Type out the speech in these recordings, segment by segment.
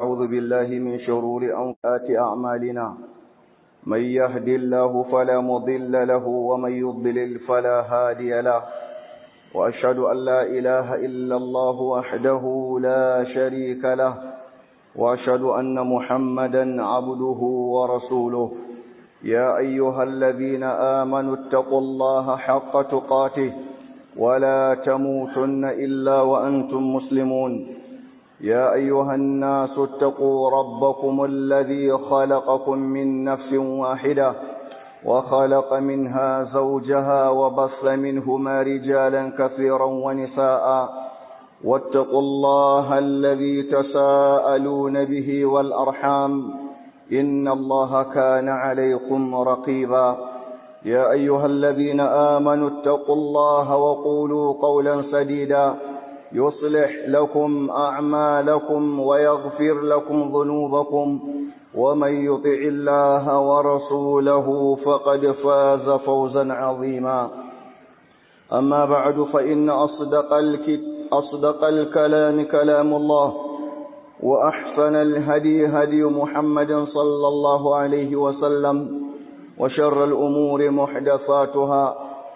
ونعوذ بالله من شرور أنفات أعمالنا من يهد الله فلا مضل له ومن يضلل فلا هادي له وأشهد أن لا إله إلا الله وحده لا شريك له وأشهد أن محمدا عبده ورسوله يا أيها الذين آمنوا اتقوا الله حق تقاته ولا تموتن إلا وأنتم مسلمون يا أيها الناس اتقوا ربكم الذي خلقكم من نفس واحدة وخلق منها زوجها وبص منهما رجالا كثيرا ونساء واتقوا الله الذي تساءلون به والأرحام إن الله كان عليكم رقيبا يا أيها الذين آمنوا اتقوا الله وقولوا قولا سديدا يصلح لكم أعمالكم ويغفر لكم ذنوبكم ومن يطع الله ورسوله فقد فاز فوزا عظيما أما بعد فإن أصدق, أصدق الكلام كلام الله وأحسن الهدي هدي محمد صلى الله عليه وسلم وشر الأمور محدثاتها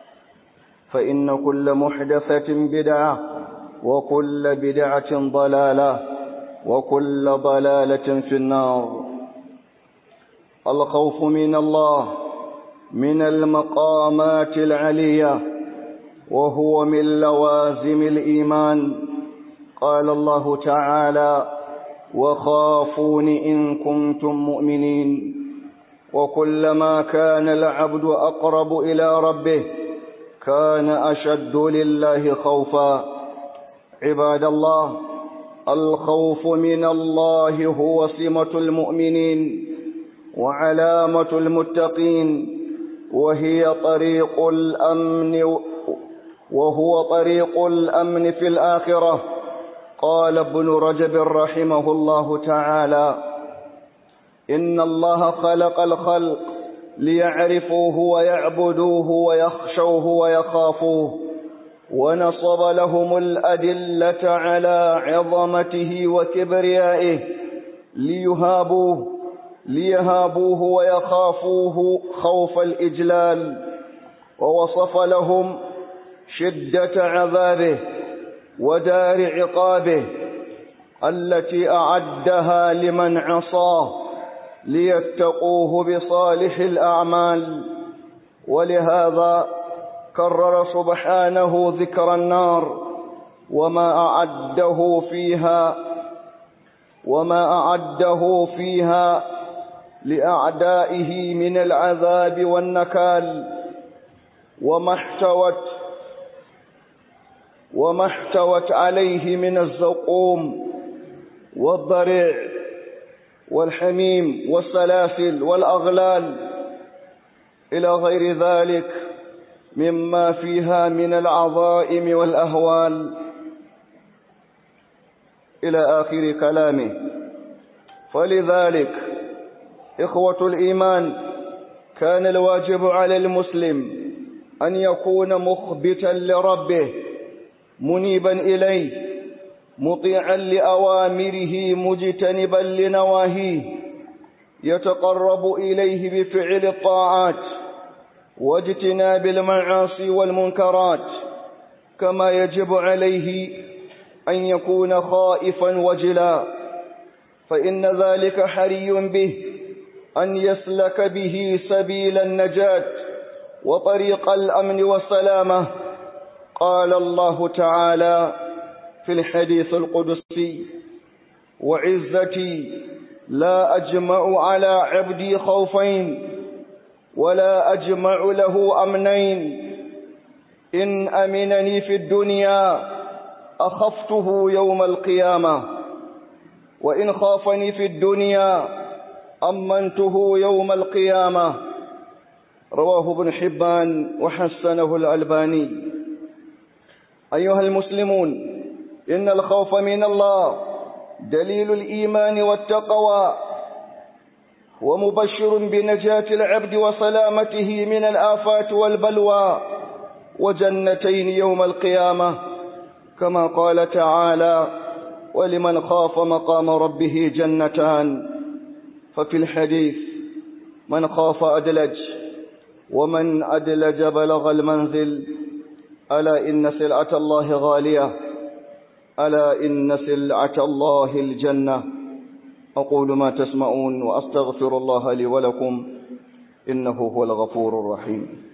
فإن كل محدثة بدعة وكل بدعة ضلالة وكل ضلالة في النار الخوف من الله من المقامات العلية وهو من لوازم الإيمان قال الله تعالى وخافون إن كنتم مؤمنين وكلما كان العبد أقرب إلى ربه كان أشد لله خوفا عباد الله الخوف من الله هو سمة المؤمنين وعلامة المتقين وهي طريق الأمن وهو طريق الأمن في الآخرة قال ابن رجب رحمه الله تعالى إن الله خلق الخلق ليعرفوه ويعبدوه ويخشوه ويخافوه ونصب لهم الأدلة على عظمته وكبريائه ليهابوه ليهابوه ويخافوه خوف الإجلال ووصف لهم شدة عذابه ودار عقابه التي أعدها لمن عصاه ليتقوه بصالح الأعمال ولهذا كرر سبحانه ذكر النار وما أعده فيها وما أعده فيها لأعدائه من العذاب والنكال وما احتوت وما احتوت عليه من الزقوم والضريع والحميم والسلاسل والأغلال إلى غير ذلك مما فيها من العظائم والأهوال إلى آخر كلامه فلذلك إخوة الإيمان كان الواجب على المسلم أن يكون مخبتا لربه منيبا إليه مطيعا لأوامره مجتنبا لنواهيه يتقرب إليه بفعل الطاعات واجتناب المعاصي والمنكرات كما يجب عليه أن يكون خائفا وجلا فإن ذلك حري به أن يسلك به سبيل النجاة وطريق الأمن والسلامة قال الله تعالى في الحديث القدسي وعزتي لا أجمع على عبدي خوفين ولا أجمع له أمنين إن أمنني في الدنيا أخفته يوم القيامة وإن خافني في الدنيا أمنته يوم القيامة رواه ابن حبان وحسنه الألباني أيها المسلمون إن الخوف من الله دليل الإيمان والتقوى ومبشر بنجاة العبد وسلامته من الآفات والبلوى وجنتين يوم القيامة كما قال تعالى ولمن خاف مقام ربه جنتان ففي الحديث من خاف أدلج ومن أدلج بلغ المنزل ألا إن سلعة الله غالية ألا إن سلعة الله الجنة أقول ما تسمعون وأستغفر الله لي ولكم إنه هو الغفور الرحيم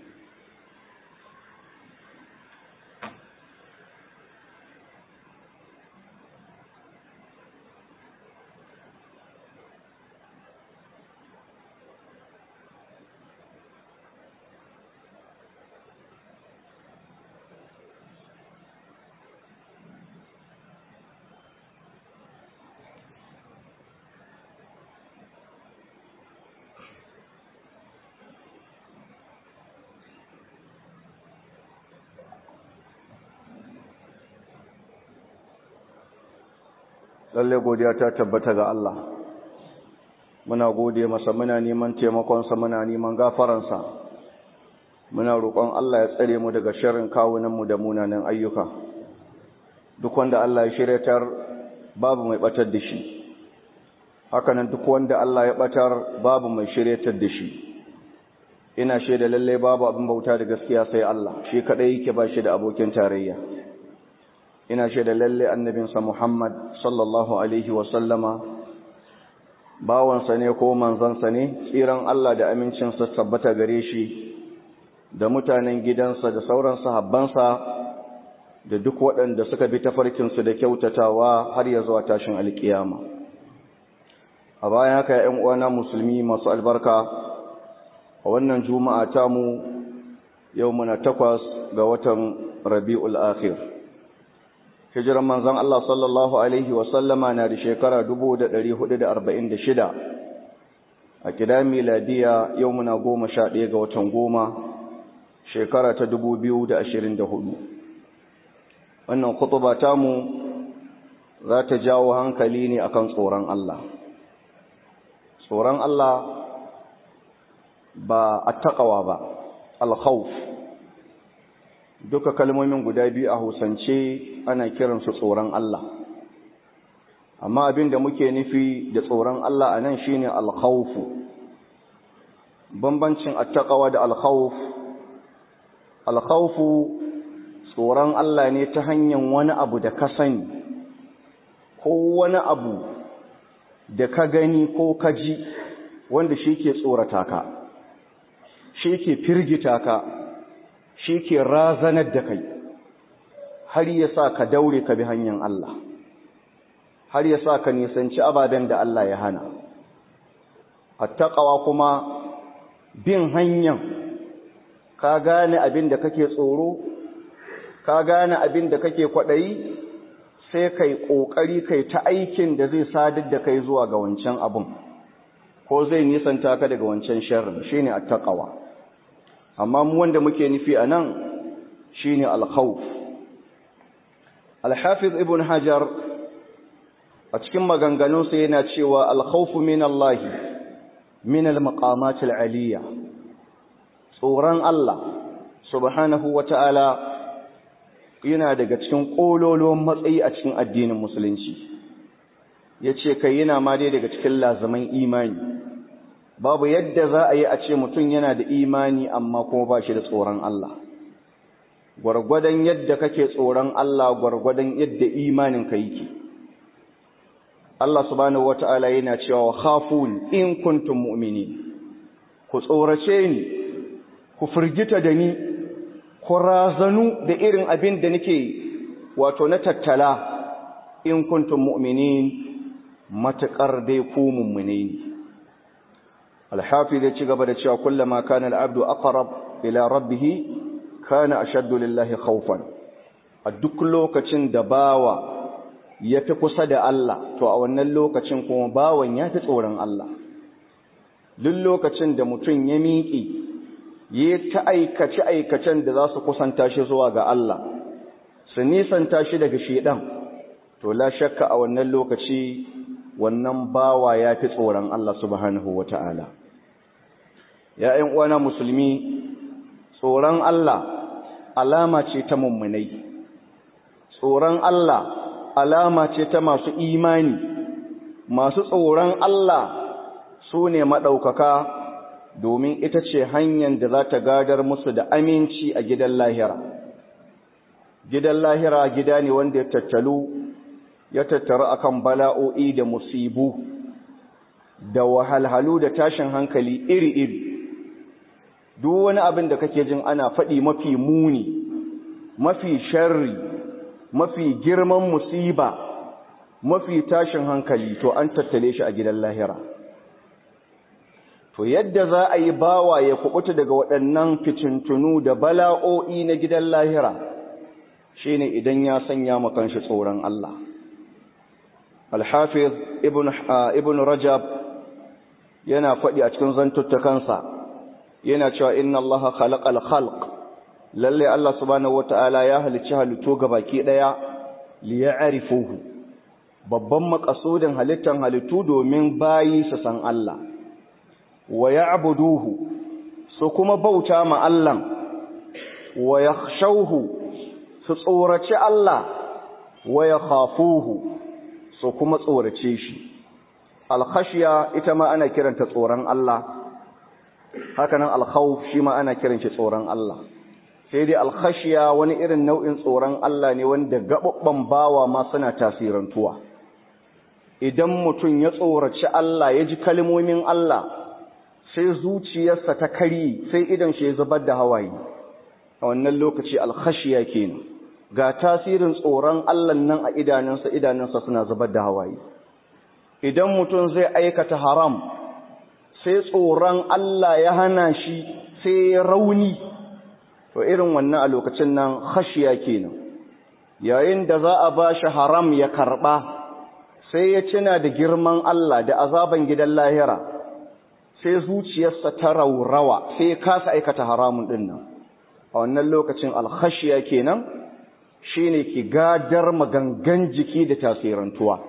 lalle godiya ta tabbata ga Allah muna gode masa muna neman taimakonsa muna neman gafaransa muna roƙon Allah ya tsare mu daga sharrin kawunanmu da munanan ayyuka duk wanda Allah ya shiryatar babu mai batar da shi hakanan duk wanda Allah ya batar babu mai shiryatar da shi ina shaida lalle babu abin bauta da gaskiya sai Allah shi kadai yake ba shi da abokin tarayya ina shaida lalle annabinsa Muhammad sallallahu alaihi sallama bawansa ne ko manzansa ne tsiran Allah da amincinsa tabbata gare shi da mutanen gidansa da sauran sahabbansa da duk waɗanda suka bi tafarkinsu da kyautatawa har ya zuwa tashin alkiyama a bayan haka ‘yan uwana musulmi masu albarka a wannan juma'a tamu yau muna takwas ga watan rabi'ul akhir hijiran manzon Allah sallallahu alaihi wasallama na da shekara 1446 a kida miladiya yau muna goma sha ɗaya ga watan goma shekara ta 2024 wannan kutuba tamu za ta jawo hankali ne akan tsoron Allah tsoron Allah ba a taƙawa ba al-khawf duka kalmomin guda biyu a hausance ana kiransu tsoron Allah amma abin da muke nufi da tsoron Allah a nan shine alkhawfu bambancin attaqwa da alkhawf alkhawfu tsoron Allah ne ta hanyar wani abu da ka sani ko wani abu da ka gani ko ka ji wanda shi ke tsorata ka shi ke firgita ka shi ke razanar da kai har ya sa ka daure ka bi hanyar Allah har ya sa ka nisanci ababen da Allah ya hana attaqawa kuma bin hanyar ka gane abin da kake tsoro ka gane abin da kake kwaɗayi sai kai ƙoƙari kai ta aikin da zai sadar da kai zuwa ga wancan abin ko zai nisanta ka daga wancan sharrin shine attaqawa amma mu wanda muke nufi a nan shi ne alkhawf alhafiz ibn hajar a cikin maganganunsa yana cewa alkhawfu min Allah min almaqamat aliyya tsoron Allah subhanahu wata'ala yana daga cikin kololuwan matsayi a cikin addinin musulunci yace kai yana ma dai daga cikin lazaman imani babu yadda za a yi a ce mutum yana da imani amma kuma ba shi da tsoron Allah gwargwadon yadda kake tsoron Allah gwargwadon yadda imanin ka yake Allah subhanahu wata'ala yana cewa khafun in kuntum mu'minin ku tsorace ni ku firgita da ni ku razanu da irin abin da nake wato na tattala in kuntum mu'minin matuƙar dai ku mummune ne الحافظ يتشغب دشا كلما كان العبد أقرب إلى ربه كان أشد لله خوفا الدك لوكacin da bawa yafi kusa da Allah to a wannan lokacin kuma bawan yafi tsoron Allah duk lokacin da mutum ya miƙi yi ta aikace aikacen da za su kusanta shi zuwa ga Allah su nisanta shi daga shedan to la shakka a wannan lokaci wannan bawa ya fi tsoron Allah subhanahu wa ta'ala. ‘Ya ‘yan uwana musulmi, tsoron Allah alama ce ta mummunai, tsoron Allah alama ce ta masu imani masu tsoron Allah su ne maɗaukaka domin ita ce hanyar da za ta gadar musu da aminci a gidan lahira gidan lahira gida ne wanda ya tattalu ya tattaru akan bala'o'i da musibu da wahalhalu da tashin hankali iri-iri duk wani abin da kake jin ana faɗi mafi muni mafi sharri mafi girman musiba mafi tashin hankali to an tattale shi a gidan lahira to yadda za a yi bawa ya kubuta daga waɗannan fitintunu da bala'o'i na gidan lahira shine idan ya sanya makanshi tsoron Allah Al-Hafiz Ibn Ibn Rajab yana faɗi a cikin zantuttakansa yana cewa inna Allah khalaqal khalq lalle Allah subhanahu wataala ya halicci halittu gabaki daya li ya'rifuhu babban makasudin halittan halittu domin bayi su san Allah wa ya'buduhu su kuma bauta ma Allah wa yakhshawhu su tsoraci Allah wa yakhafuhu su kuma tsorace shi al-khashya ita ma ana kiranta tsoron Allah hakanan al-khawf shi ma ana kiran shi tsoron Allah sai dai al-khashya wani irin nau'in tsoron Allah ne wanda gababban bawa ma suna tasirantuwa idan mutum ya tsoraci Allah ya ji kalmomin Allah sai zuciyarsa ta kari sai idan shi ya zubar da hawaye a wannan lokaci alkhashiya kenan ga tasirin tsoron Allah nan a idanunsa idanunsa suna zubar da hawaye idan mutum zai aikata haram sai tsoron Allah ya hana shi sai rauni to irin wannan a lokacin nan khashiya kenan yayin da za a ba shi haram ya karba sai ya cina da girman Allah da azaban gidan lahira sai zuciyarsa ta raurawa sai ya kasa aikata haramun din nan a wannan lokacin alkhashiya kenan shine ki gadar magangan jiki da tasirantuwa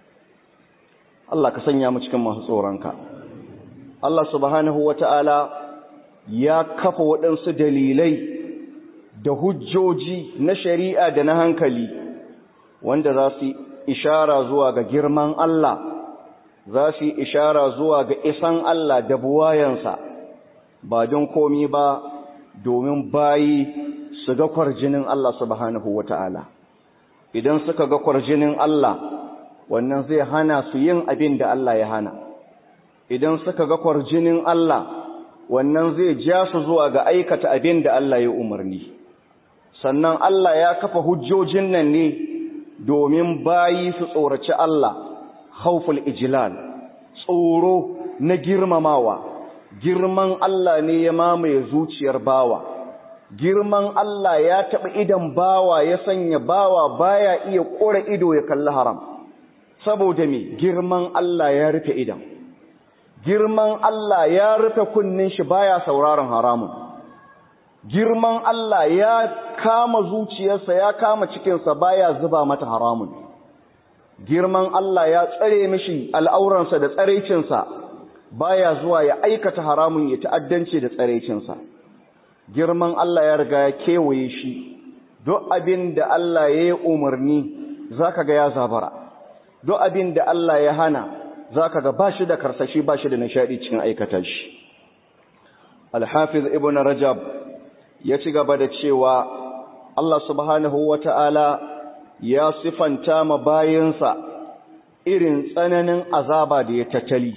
Allah ka sanya mu cikin masu tsoronka Allah subhanahu wata'ala ya kafa waɗansu dalilai da hujjoji na shari'a da na hankali wanda za su ishara zuwa ga girman Allah za su ishara zuwa ga isan Allah da buwayansa ba don komi ba domin bayi su ga kwarjinin Allah subhanahu wata'ala idan suka ga kwarjinin Allah wannan zai hana su yin abin da Allah ya hana idan suka ga kwarjinin Allah wannan zai ja su zuwa ga aikata abin da Allah ya umarni sannan Allah ya kafa hujjojin nan ne domin bayi su tsoraci Allah khawful ijlal tsoro na girmamawa girman Allah ne ya mamaye zuciyar bawa girman Allah ya taɓa idan bawa ya sanya bawa baya iya ƙora ido ya kalli haram saboda me girman Allah ya rufe idan girman Allah ya rufe kunnin shi baya sauraron haramun girman Allah ya kama zuciyarsa ya kama cikinsa baya zuba mata haramun girman Allah ya tsare mishi al'auransa da tsaraicinsa baya zuwa ya aikata haramun ya ta'addanci da tsaraicinsa girman Allah ya riga ya kewaye shi duk abin da Allah ya yi umarni zaka ga ya zabara duk abin da Allah ya hana zaka ga bashi da karsashi bashi da nishadi cikin aikata shi Al-Hafiz Ibn Rajab ya ci gaba da cewa Allah subhanahu wata'ala ya sifanta ma bayinsa irin tsananin azaba da ya tattali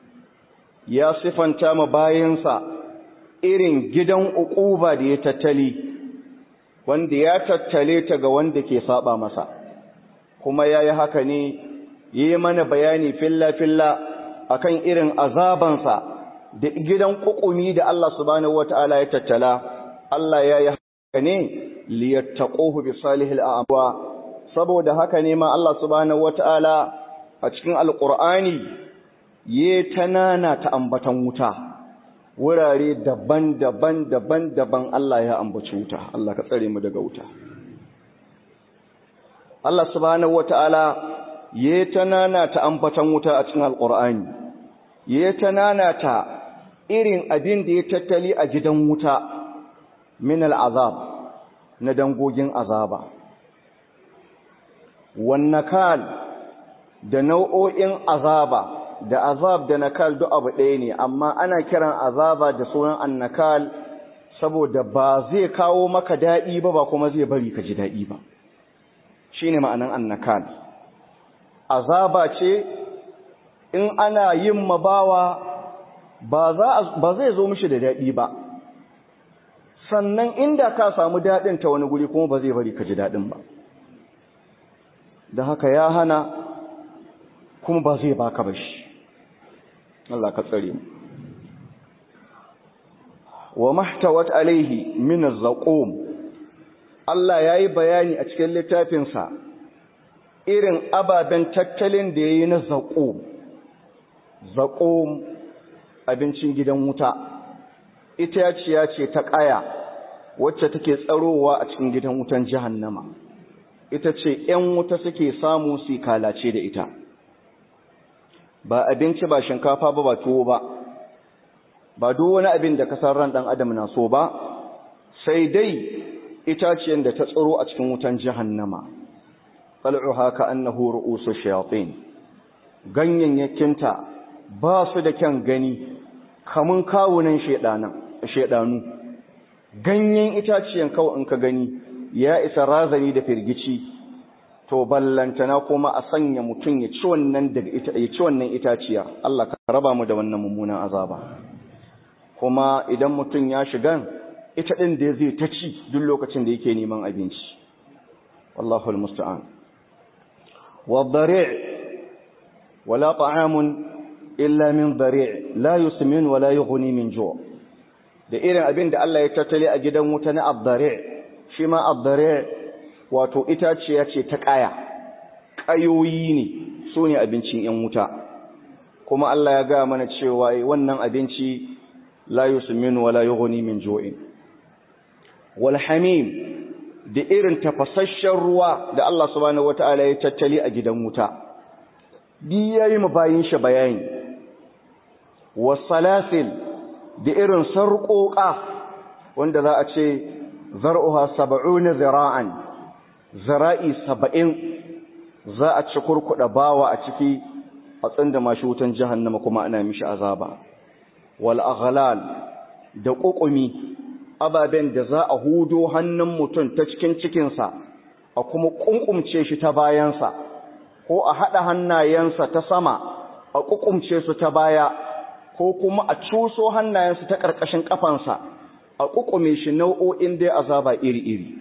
ya sifanta ma bayinsa irin gidan uquba da ya tattali wanda ya tattale ta ga wanda ke saba masa kuma yayi haka ne yi mana bayani filla filla akan irin azabansa da gidan kukumi da Allah subhanahu wataala ya tattala Allah ya yi haka ne liyattaquhu bi salihil a'wa saboda haka ne ma Allah subhanahu wataala a cikin alqur'ani ye tanana ta ambatan wuta wurare daban-daban daban-daban Allah ya ambaci wuta Allah ka tsare mu daga wuta Allah subhanahu wataala ye tanana ta ambatan wuta a cikin alqur'ani ye tanana ta irin abin da ya tattali a gidan wuta min al'azab na dangogin azaba wannakal da nau'o'in azaba da azab da nakal duk abu ɗaya ne amma ana kiran azaba da sunan annakal saboda ba zai kawo maka daɗi ba ba kuma zai bari ka ji daɗi ba shine ma'anan annakal azaba ce in ana yin mabawa ba zai zo mishi da daɗi ba sannan inda ka samu daɗin ta wani guri kuma ba zai bari ka ji daɗin ba da haka ya hana kuma ba zai baka ba shi Allah ka tsare mu wa mahtawat alaihi min az-zaqum Allah yayi bayani a cikin littafinsa irin ababen tattalin da yayi na zaqum zaqum abincin gidan wuta itaciya ce ta ƙaya wacce take tsarowa a cikin gidan wutan jahannama ita ce ‘yan wuta suke samu su kalace da ita ba abinci ba shinkafa ba ba tuwo ba ba duk wani abin da kasar ran ɗan adam na so ba sai dai itaciyar da ta tsaro a cikin wutan jahannama fal'uha ka annahu ru'usu shayatin ganyayyakinta ba su da kyan gani kamun kawunan shedanu ganyen itaciyan kawai in ka gani ya isa razani da firgici to ballantana kuma a sanya mutum ya ci wannan daga ita ya ci wannan itaciya Allah ka raba mu da wannan mummunan azaba kuma idan mutum ya shiga ita din da zai ta ci duk lokacin da yake neman abinci wallahu almusta'an wa dhari' wala ta'amun illa min dhari' la yusmin wala yughni min ju' da irin abin da Allah ya tattale a gidan wuta na ad-dhari' shi ma ad-dhari' wato itaciya ce ta ƙaya ƙayoyi ne su ne abincin ‘yan wuta kuma Allah ya ga mana cewa wannan abinci la yusmin wala yughni min jo'in wal hamim da irin tafasasshen ruwa da Allah subhanahu wataala ya tattali a gidan wuta di yayi mu bayin shi bayani wasalasil da irin sarƙoƙa wanda za a ce zar'uha sab'una zira'an zara'i saba'in za a ci kurkuɗa bawa a ciki a tsinda mashi wutan jahannama kuma ana mishi azaba wal aghlal da ƙuƙumi ababen da za a hudo hannun mutum ta cikin cikinsa a kuma ƙunƙumce shi ta bayansa ko a haɗa hannayensa ta sama a ƙuƙumce su ta baya ko kuma a cuso hannayensa ta ƙarƙashin ƙafansa a ƙuƙume shi nau'o'in dai azaba iri-iri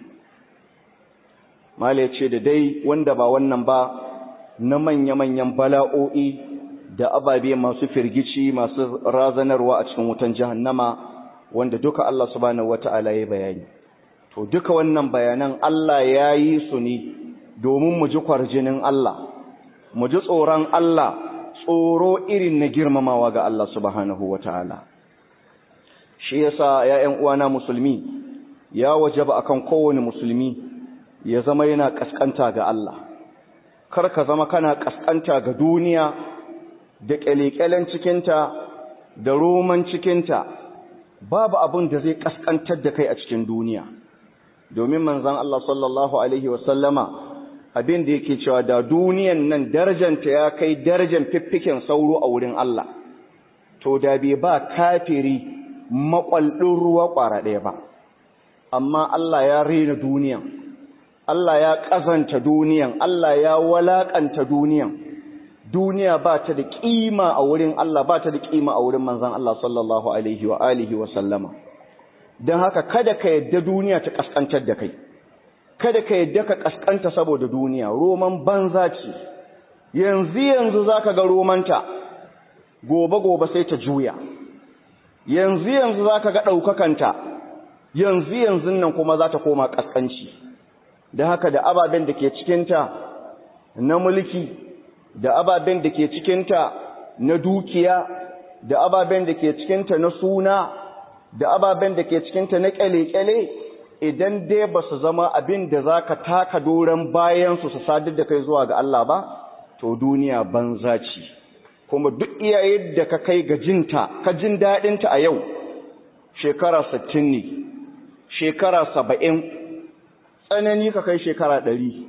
Mala ce da dai wanda ba wannan ba na manya-manyan bala'o'i da ababe masu firgici masu razanarwa a cikin wutan jahannama wanda duka Allah subhanahu wata'ala ya bayani. To duka wannan bayanan Allah ya yi su ne domin mu ji kwarjinin Allah, mu ji tsoron Allah, tsoro irin na girmamawa ga Allah subhanahu wata'ala. Shi yasa ‘ya'yan uwana musulmi ya wajaba akan kowane musulmi ya zama yana kaskanta ga Allah kar ka zama kana kaskanta ga duniya da kyalekyalen cikinta da roman cikinta babu abin da zai kaskantar da kai a cikin duniya domin manzon Allah sallallahu alaihi wasallama abin da yake cewa da duniyan nan darajanta ya kai darajan fiffiken sauro a wurin Allah to da bai ba kafiri makwaldin ruwa kwara ɗaya ba amma Allah ya rena duniyan Allah ya ƙazanta duniyan, Allah ya walaƙanta duniyan, duniya ba ta da ƙima a wurin Allah ba ta da ƙima a wurin manzan Allah sallallahu Alaihi wa alihi wa sallama. Don haka kada ka yadda duniya ta ƙasƙantar da kai, kada ka yadda ka ƙasƙanta saboda duniya, roman banza ce, yanzu yanzu za ka ga romanta, gobe-gobe sai ta juya, yanzu yanzu za ka ga ɗaukakanta, yanzu yanzu nan kuma za ta koma ƙasƙanci. da haka da ababen da ke cikinta na mulki da ababen da ke cikinta na dukiya da ababen da ke cikinta na suna da ababen da ke cikinta na kyale-kyale idan dai ba su zama abin da za ka taka doron bayansu su sadar da kai zuwa ga Allah ba to duniya banza ce kuma duk iya yadda ka kai ga jinta ka jin daɗinta a yau shekara sittin ne shekara saba'in tsanani ka kai shekara ɗari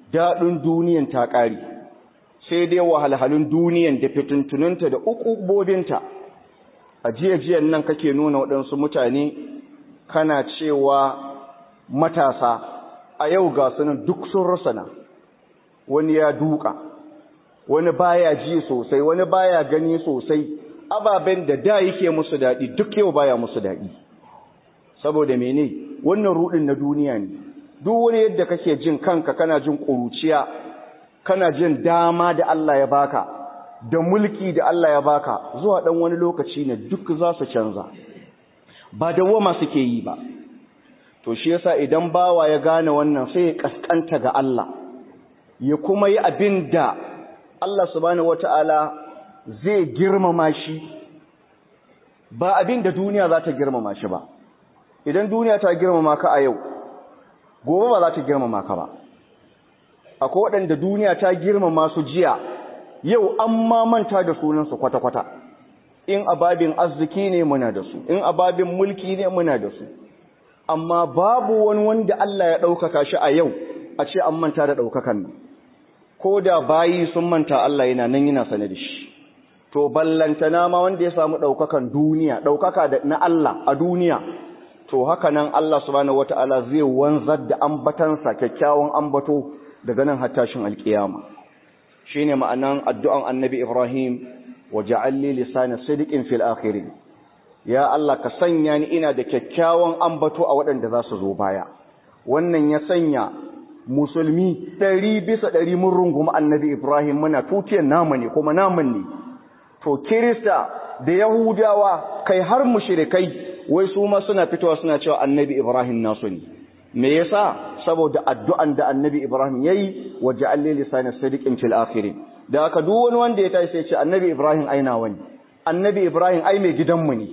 daɗin duniyan ta ƙari sai dai wahalhalun duniyan da fituntununta da ukubobinta a jiyan nan kake nuna waɗansu mutane kana cewa matasa a yau ga sunan duk sun rasana wani ya duka wani baya ji sosai wani baya gani sosai ababen da da yake musu daɗi duk yau baya musu daɗi saboda mene wannan rudin na duniya ne duk wani yadda kake jin kanka kana jin ƙuruciya kana jin dama da Allah ya baka da mulki da Allah ya baka zuwa ɗan wani lokaci ne duk za su canza ba dawwama suke yi ba to shi yasa idan bawa ya gane wannan sai ya kaskanta ga Allah ya kuma yi abin da Allah subhanahu wata'ala zai girmama shi ba abin da duniya za ta girmama shi ba idan duniya ta girmama ka a yau gobe ba za ta girmama ka ba akwai waɗanda duniya ta girmama su jiya yau an ma manta da sunansu kwata-kwata in ababin arziki ne muna da su in ababin mulki ne muna da su amma babu wani wanda Allah ya ɗaukaka shi a yau a ce an manta da ɗaukakan nan ko da bayi sun manta Allah yana nan yana sane da shi to ballantana ma wanda ya samu ɗaukakan duniya ɗaukaka na Allah a duniya to haka nan Allah subhanahu wata'ala zai wanzar da ambatansa kyakkyawan ambato daga nan har tashin alkiyama shine ma'anan addu'an annabi Ibrahim wa ja'al li lisana sidqin fil akhirin ya Allah ka sanya ni ina da kyakkyawan ambato a waɗanda za su zo baya wannan ya sanya musulmi ɗari bisa ɗari mun rungumi annabi Ibrahim muna tutiyar namu ne kuma namun ne to kirista da yahudawa kai har mushrikai wai su ma suna fitowa suna cewa annabi Ibrahim nasu ne me yasa saboda addu'an da annabi Ibrahim yayi wa ja'al li lisana sidqin fil akhirin da haka duk wani wanda ya tashi sai ce annabi Ibrahim aina wani annabi Ibrahim ai mai gidanmu ne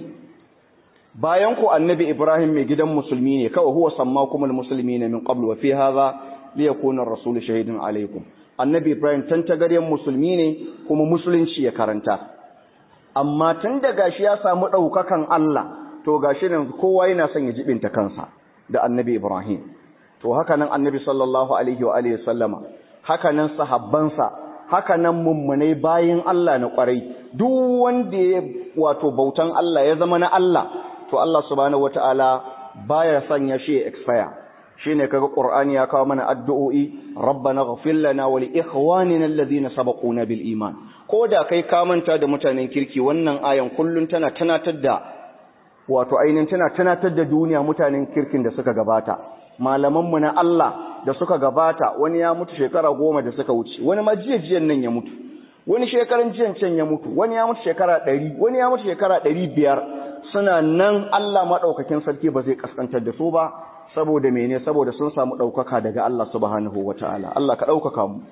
bayan ku annabi Ibrahim mai gidan musulmi ne kawai huwa sammakumul muslimina min qablu wa fi hadha liyakuna ar-rasul shahidun alaikum annabi Ibrahim tantagaryen musulmi ne kuma musulunci ya karanta amma tun da gashi ya samu daukakan Allah to gashi nan kowa yana son ya jibinta kansa da annabi Ibrahim to haka nan annabi sallallahu alaihi wa alihi sallama haka nan sahabbansa haka nan mummunai bayin Allah na kwarai duk wanda ya wato bautan Allah ya zama na Allah to Allah subhanahu wataala baya sanya shi ya expire shine kaga Qur'ani ya kawo mana addu'o'i rabbana ighfir lana wa li ikhwanina alladhina sabaquna bil iman koda kai ka manta da mutanen kirki wannan ayan kullun tana tunatar da wato ainihin tana tunatar da duniya mutanen kirkin da suka gabata malamanmu na Allah da suka gabata wani ya mutu shekara goma da suka wuce wani ma jiyan nan ya mutu wani shekaran jiyan can ya mutu wani ya mutu shekara ɗari wani ya mutu shekara ɗari biyar suna nan Allah maɗaukakin sarki ba zai kaskantar da su ba saboda mene saboda sun samu ɗaukaka daga Allah subhanahu wa ta'ala Allah ka ɗaukaka mu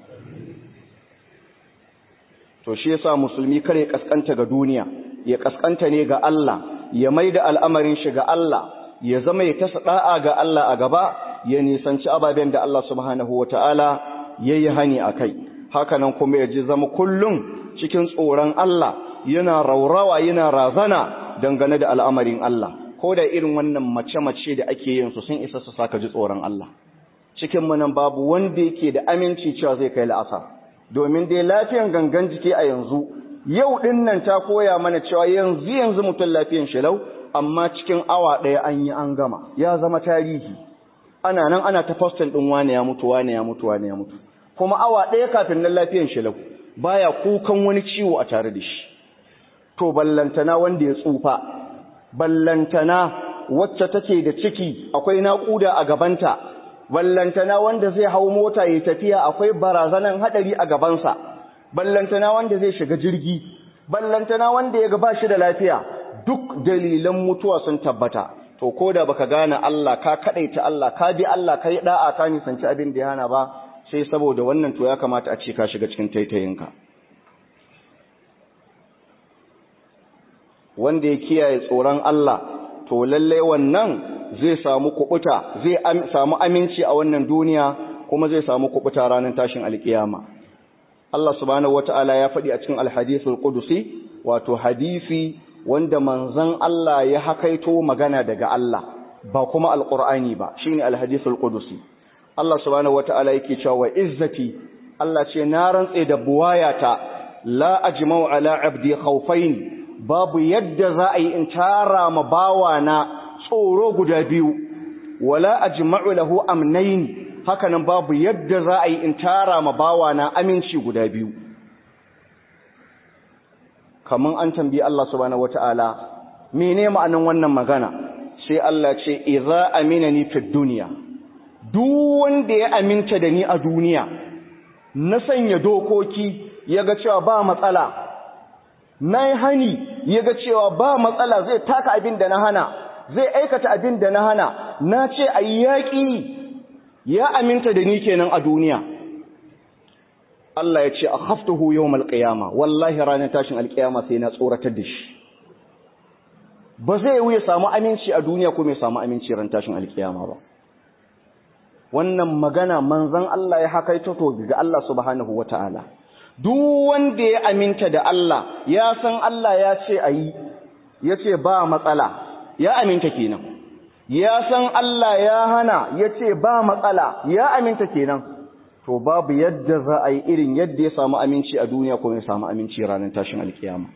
to shi yasa musulmi kar ya kaskanta ga duniya ya kaskanta ne ga Allah ya maida al'amarin shi ga Allah ya zama ya tasa da'a ga Allah a gaba ya nisanci ababen da Allah subhanahu wata'ala yayi hani akai haka nan kuma ya ji zama kullum cikin tsoron Allah yana raurawa yana razana dangane da al'amarin Allah ko da irin wannan mace-mace da ake yin su sun isa su saka ji tsoron Allah cikin mu nan babu wanda yake da aminci cewa zai kai la'asar domin dai lafiyan gangan jiki a yanzu yau din nan ta koya mana cewa yanzu yanzu mutum lafiyan shi lau amma cikin awa ɗaya an yi an gama ya zama tarihi ana nan ana ta postin ɗin wane ya mutu wane ya mutu wane ya mutu kuma awa ɗaya kafin nan lafiyan shi lau baya kukan wani ciwo a tare da shi to ballantana wanda ya tsufa ballantana wacce take da ciki akwai naƙuda a gabanta ballantana wanda zai hau mota ya tafiya akwai barazanan haɗari a gabansa ballantana wanda zai shiga jirgi ballantana wanda ya ga ba shi da lafiya duk dalilan mutuwa sun tabbata to ko da baka gane Allah ka kadaita Allah ka bi Allah kai da'a ka nisanci abin da ya hana ba sai saboda wannan to ya kamata a ce ka shiga cikin taitayinka wanda ya kiyaye tsoron Allah to lalle wannan zai samu kubuta zai samu aminci a wannan duniya kuma zai samu kubuta ranar tashin alkiyama Allah subhanahu wata'ala ya faɗi a cikin alhadithul qudusi wato hadisi wanda manzon Allah ya hakaito magana daga Allah ba kuma alqur'ani ba shine alhadithul qudusi Allah subhanahu wata'ala yake cewa wa izzati Allah ce na rantse da buwayata la ajma'u ala abdi khawfain babu yadda za a yi in tara ma bawana tsoro guda biyu wala ajma'u lahu amnayn hakanan babu yadda za a yi in tara ma bawana aminci guda biyu kaman an tambayi Allah subhanahu wata'ala mene ma'anan wannan magana sai Allah ce idza aminani fid dunya duk wanda ya aminta da ni a duniya na sanya dokoki yaga cewa ba matsala nayi hani yaga cewa ba matsala zai taka abin da na hana zai aikata abin da na hana na ce ayi yaki ya aminta da ni kenan a duniya Allah ya ce akhaftuhu yawmal qiyama wallahi ranar tashin alqiyama sai na tsoratar da shi ba zai yi ya samu aminci a duniya ko mai samu aminci ran tashin alkiyama ba wannan magana manzon Allah ya hakaito to ga Allah subhanahu wataala duk wanda ya aminta da Allah ya san Allah ya ce ayi yace ba matsala ya aminta kenan ya san Allah ya hana yace ba matsala ya aminta kenan to babu yadda za a yi irin yadda ya samu aminci a duniya ko ya samu aminci ranar tashin alkiyama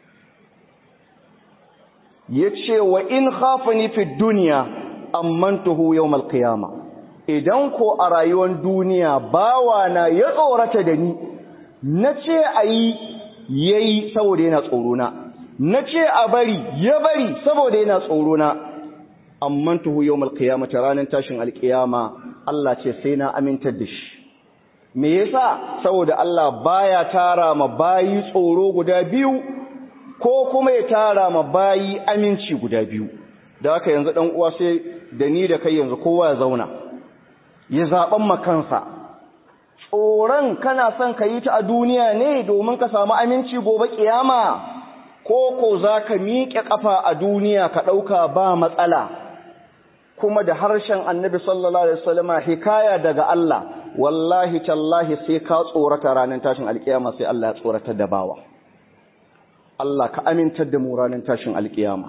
ya ce wa in khafani fi duniya ammantuhu yawmal qiyama idan ko a rayuwar duniya bawana ya tsorata da ni nace ayi yayi saboda yana tsoro na nace a bari ya bari saboda yana tsoro na ammantuhu yawmal qiyamati ranar tashin alqiyama Allah ce sai na amintar da shi me yasa saboda Allah baya tara ma bayi tsoro guda biyu ko kuma ya tara ma bayi aminci guda biyu da haka yanzu dan uwa sai da ni da kai yanzu kowa ya zauna ya zaben makansa tsoron kana son ka yi ta a duniya ne domin ka samu aminci gobe kiyama ko ko zaka miƙe kafa a duniya ka dauka ba matsala kuma da harshen annabi sallallahu alaihi wasallama hikaya daga Allah wallahi tallahi sai ka tsorata ranar tashin alkiyama sai Allah ya tsorata da bawa Allah ka amintar da mu ranar tashin alkiyama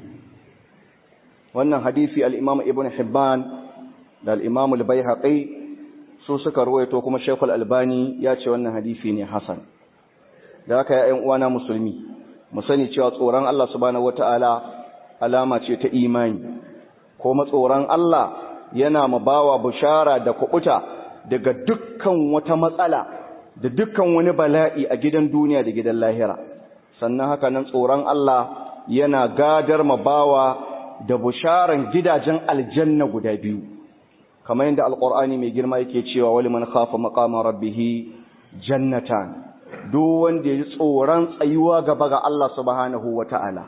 wannan hadisi al-Imam Ibn Hibban da al-Imam al-Baihaqi su suka ruwaito kuma Sheikh al-Albani ya ce wannan hadisi ne hasan da haka ya ƴan uwana musulmi mu sani cewa tsoron Allah subhanahu wataala alama ce ta imani ko matsoron Allah yana mabawa bushara da kubuta daga dukkan wata matsala da dukkan wani bala'i a gidan duniya da gidan lahira sannan haka nan tsoron Allah yana gadar mabawa da busharan gidajen aljanna guda biyu kamar yadda alqur'ani mai girma yake cewa wali man khafa maqama rabbih jannatan duk wanda ya tsoron tsayuwa gaba ga Allah subhanahu wataala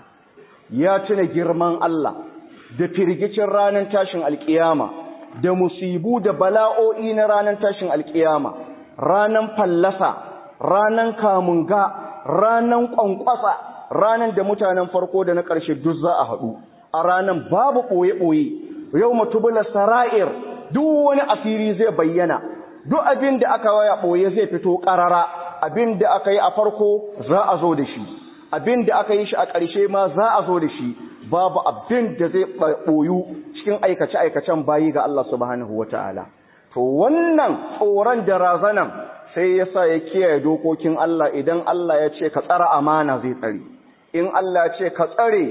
ya tuna girman Allah da firgicin ranar tashin alkiyama da musibu da bala'o'i na ranar tashin alkiyama ranar fallasa ranar kamunga ranar kwankwasa ranar da mutanen farko da na ƙarshe duk za a haɗu a ranar babu ɓoye-ɓoye yau matubula sara'ir duk wani asiri zai bayyana duk abin da aka waya ɓoye zai fito ƙarara abin da aka yi a farko za a zo da shi abin da aka yi shi a ƙarshe ma za a zo da shi babu abin da zai ɓoyu cikin aikace-aikacen bayi ga Allah subhanahu wa ta'ala. To wannan tsoron da razanan sai ya sa ya kiyaye dokokin Allah idan Allah ya ce ka tsara amana zai tsare, in Allah ya ce ka tsare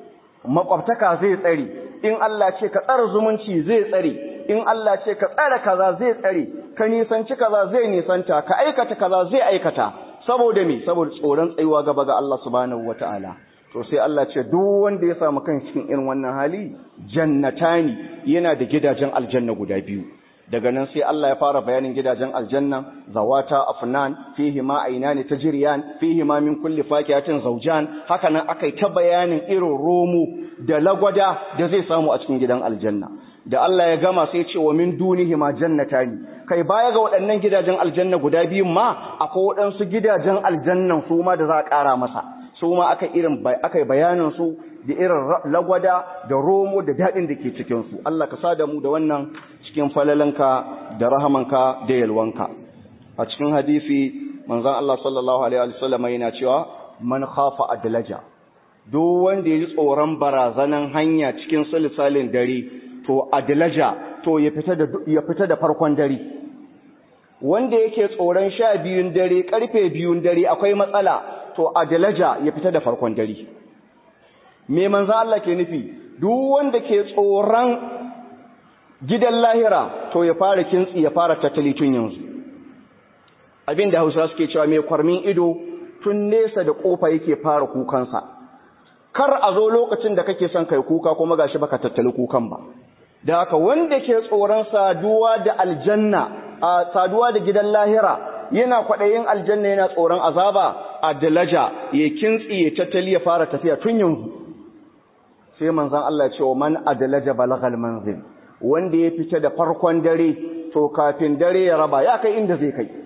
makwabtaka zai tsare, in Allah ce ka tsara zumunci zai tsare, in Allah ce ka tsara kaza zai tsare, ka nisanci kaza zai nisanta, ka aikata kaza zai aikata, saboda me, saboda tsoron tsayuwa gaba ga Allah subhanahu wa ta'ala. to sai Allah ce duk wanda ya samu kan cikin irin wannan hali jannatani yana da gidajen aljanna guda biyu daga nan sai Allah ya fara bayanin gidajen aljanna zawata afnan fihi ma aynani tajriyan fihi ma min kulli fakihatin zawjan haka nan akai ta bayanin irin romo da lagwada da zai samu a cikin gidan aljanna da Allah ya gama sai ce wa min dunihi ma jannatani kai baya ga waɗannan gidajen aljanna guda biyun ma akwai waɗansu gidajen aljannan su ma da za a ƙara masa su ma aka irin aka bayanin su da irin lagwada da romo da daɗin da ke cikin su Allah ka sa da mu da wannan cikin falalanka da rahamanka da yalwanka a cikin hadisi manzon Allah sallallahu alaihi wa sallam yana cewa man khafa adlaja duk wanda ya ji tsoron barazanan hanya cikin sulsalin dare to adlaja to ya fita da ya fita da farkon dare wanda yake tsoron sha biyun dare karfe biyun dare akwai matsala to adalaja ya fita da farkon dare me manzo Allah ke nufi duk wanda ke tsoron gidan lahira to ya fara kintsi ya fara tattali tun yanzu abinda Hausa suke cewa mai kwarmin ido tun nesa da kofa yake fara kukansa kar a zo lokacin da kake son kai kuka kuma gashi baka tattali kukan ba da haka wanda ke tsoron saduwa da aljanna a saduwa da gidan lahira yana kwaɗayin aljanna yana tsoron azaba a dalaja ya kintsi ya tattali ya fara tafiya tun yanzu sai manzon Allah ya ce wa man adalaja balagal manzil wanda ya fita da farkon dare to kafin dare ya raba ya kai inda zai kai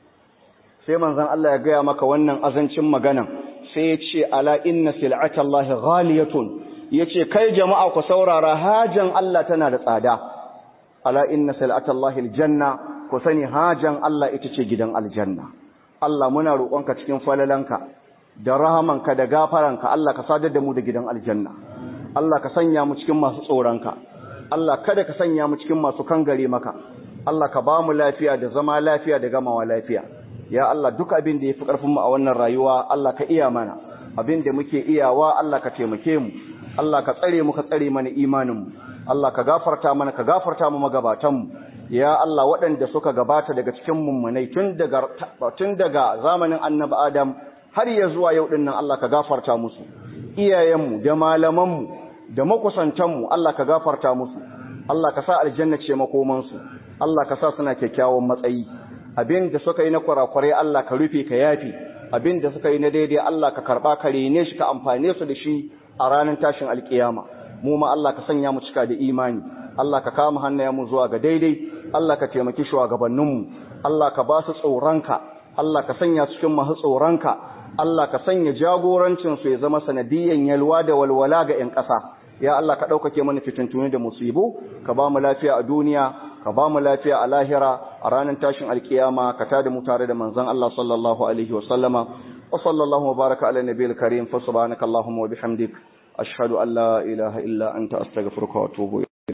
sai manzon Allah ya gaya maka wannan azancin maganan sai ya ce ala inna sil'atallahi ghaliyatun yace kai jama'a ku saurara hajan Allah tana da tsada ala inna sil'atallahi aljanna ku sani hajan Allah ita ce gidan aljanna Allah muna roƙonka cikin falalanka da rahamanka da gafaranka Allah ka sadar da mu da gidan aljanna Allah ka sanya mu cikin masu tsoronka Allah kada ka sanya mu cikin masu kangare maka Allah ka ba mu lafiya da zama lafiya da gamawa lafiya ya Allah duk abin da yafi karfin mu a wannan rayuwa Allah ka iya mana abin da muke iyawa Allah ka taimake mu Allah ka tsare mu ka tsare mana imanin mu Allah ka gafarta mana ka gafarta mu magabatan mu ya Allah waɗanda suka gabata daga cikin mummunai tun daga tun daga zamanin Annabi Adam har ya zuwa yau dinnan Allah ka gafarta musu iyayenmu da malamanmu da makusantanmu Allah ka gafarta musu Allah ka sa aljanna ce makomansu Allah ka sa suna kyakkyawan matsayi abin da suka yi na kurakurai Allah ka rufe ka yafi abin da suka yi na daidai Allah ka karba ka rene shi ka amfane su da shi a ranar tashin alkiyama mu ma Allah ka sanya mu cika da imani Allah ka kama hannayenmu zuwa ga daidai Allah ka taimaki shugabanninmu Allah ka ba su tsoronka Allah ka sanya su cikin masu tsoronka Allah ka sanya jagorancin su ya zama sanadiyan yalwa da walwala ga 'yan ƙasa ya Allah ka ɗaukake mana fitintuni da musibu ka ba mu lafiya a duniya ka ba mu lafiya a lahira a ranar tashin alkiyama ka tada mu tare da manzon Allah sallallahu alaihi wa sallama wa sallallahu baraka ala nabiyil karim fa subhanaka allahumma wa bihamdik ashhadu an la ilaha illa anta astaghfiruka wa atubu